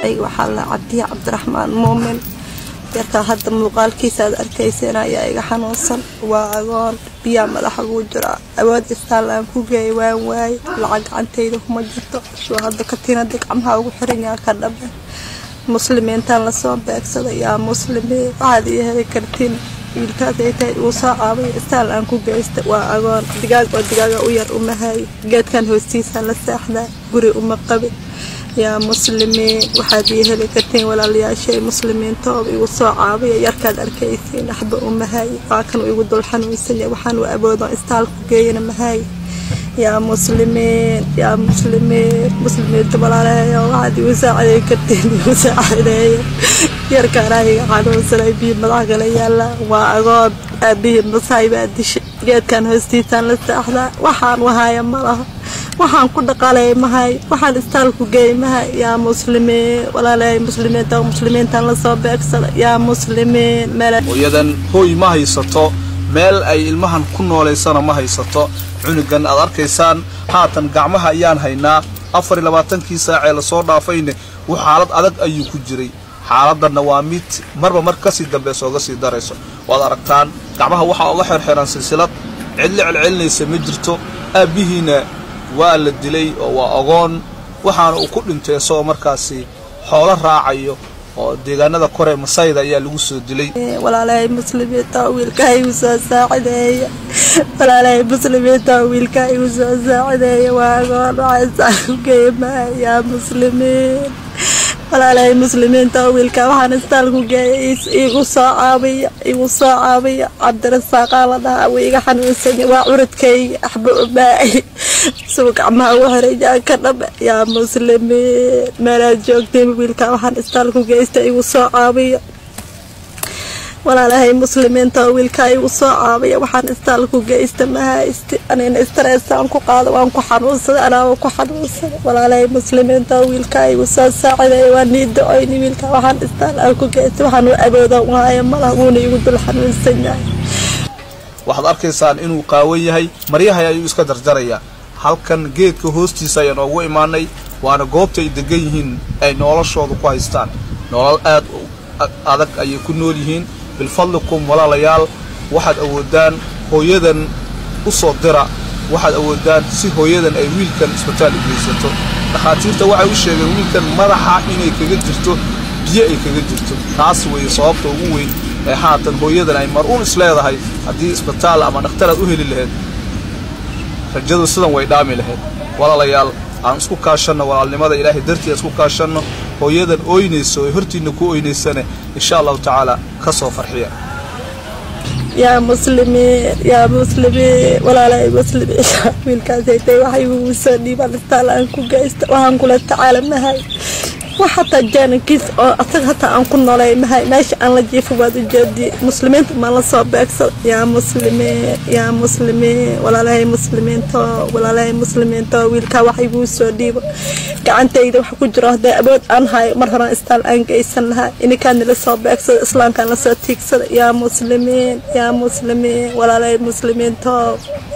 waxaa la cabdiya cabdiraxmaan muumin yarkaa hadda muuqaalkiisa aad arkayseen ayaa iga xanuunsan waa agoon biyaa madaxa ugu jiraa awood istaalaan ku geey waan waaye lacag gacantayda kuma jirto shuu hadda katiinada gacmaha ugu xiranyaa ka dhabe muslimiintaan lasoo beegsaday yaa muslimiin waxaad ii heli kartiin wiilkaas ay tahay uu soo caabay istaal aan ku geysta waa agoon digaag oo digaaga u yar uma haayo geedkan hoostiisa la seexdaa guri uma qabin yaa muslimiin waxaad ii heli kartiin walaalayaashay muslimiintooba igu soo caabaya yarkaad arkaysiin waxba uma haayo waa kan igu dul xanuunsanya waxaan u awoodon istaalku geeyana mahaayo yaa muslimiin yaa muslimiin muslimiinta walaalaheeyo waxaad igu saaciday kartiin igu saacideeya yarkaan iga xanuunsanay biyo madax kala yaala waa agoon aabihii masaay baa dishay geedkan hoostiisaan la saaxdaa waxaan wahaaya ma laha waxaan ku dhaqaalay mahay waxaan istaalku geey mahay yaa muslimiin walaalahay muslimiinta muslimiintan lasoo beegsada yaa muslimiin meel hooyadan hooy ma haysato meel ay ilmahan ku noolaysana ma haysato cunugan aad arkaysaan haatan gacmaha ayaan haynaa afar iyo labaatankii saacee lasoo dhaafayne wuu xaalad adag ayuu ku jiray xaaladdanna waa mid marba mar kasii dambaysa oga sii darayso waad aragtaan gacmaha waxaa oga xerxeran silsilad cidlo celcelinaysa ma jirto aabbihiina waa la dilay oo waa ogoon waxaana uu ku dhintay isagoo markaasi xoolo raacayo oo deegaanada kore masayda ayaa lagu soo dilay walaalahay muslimiinta wiilkaa igu soo saacideeya walaalahay muslimiinta wiilkaa igu soo saacideeya waa agoon waxaa istaalku geeya mahay yaa muslimiin walaalahay muslimiinta wiilkaa waxaan istaalku geeyay igu soo caabiya igu soo caabiya cabdirasaaqaa la dhahaa wuu iga xanuunsanya waa curadkayga axba umaaci suu gacmaha ugu xirayaan ka dhabe yaa muslimiin meelaad joogteen wiilkaa waxaan istaalku geysta igu soo caabiya walaalahay muslimiinta wiilkaa igu soo caabaya waxaan istaalku geysta ma haysti anina istareesaan ku qaado waan ku xanuunsaday anaaba ku xanuunsaday walaalahay muslimiinta wiilkaa igu soo saaciday waa nii da-oyni wiilkaa waxaan istaal aan ku geysta waxaan u awoodan waaya malaha wuuna igu dul xanuunsan yahay waxaad arkaysaan inuu qaawan yahay maryahay ayuu iska jarjarayaa halkan geedka hoostiisa ayaan oogu imaanay waana goobta ay degan yihiin ay noloshooda ku haystaan nolol aad adag ayay ku nool yihiin bilfadlikum walaalayaal waxaad awoodaan hooyadan u soo dira waxaad awoodaan si hooyadan ay wiilkan isbitaal u geysato dhakhaatiirta waxay u sheegeen wiilkan madaxa inay kaga jirto biyo ay kaga jirto taas weeye sababta ugu weyn ee haatan hooyadan ay mar uun isleedahay haddii isbitaal ama dhakhtar aad u heli lahayd rajadu sidan way dhaami lahayd walaalayaal aan isku kaashanno walaalnimada ilaahay dartii isku kaashanno hooyadan ooynayso ee hortiinna ku oynaysane insha allahu tacaala ka soo farxiya yaa muslimiin yaa muslimiin walaalahay muslimiin wiilkaasay tahay waxay ugu soo dhiibaan istaal aan ku geysta waxaan kula tacaala mahay wax hataa jaanankiis oo asaga hataa aan ku noolay mahay meesha aan la jiifo waad ujeediyey muslimiinta maan la soo beegsada yaa muslimiin yaa muslimiin walaalahay muslimiinto walaalahay muslimiinto wiilkaa wax iguu soo dhiibo gacantayda wax ku jiro hadday awood aan hayo mar horaan istaal aan geysan lahaa ininkaan la soo beegsada islaamkaan lasoo tiigsada yaa muslimiin yaa muslimiin walaalahay muslimiinto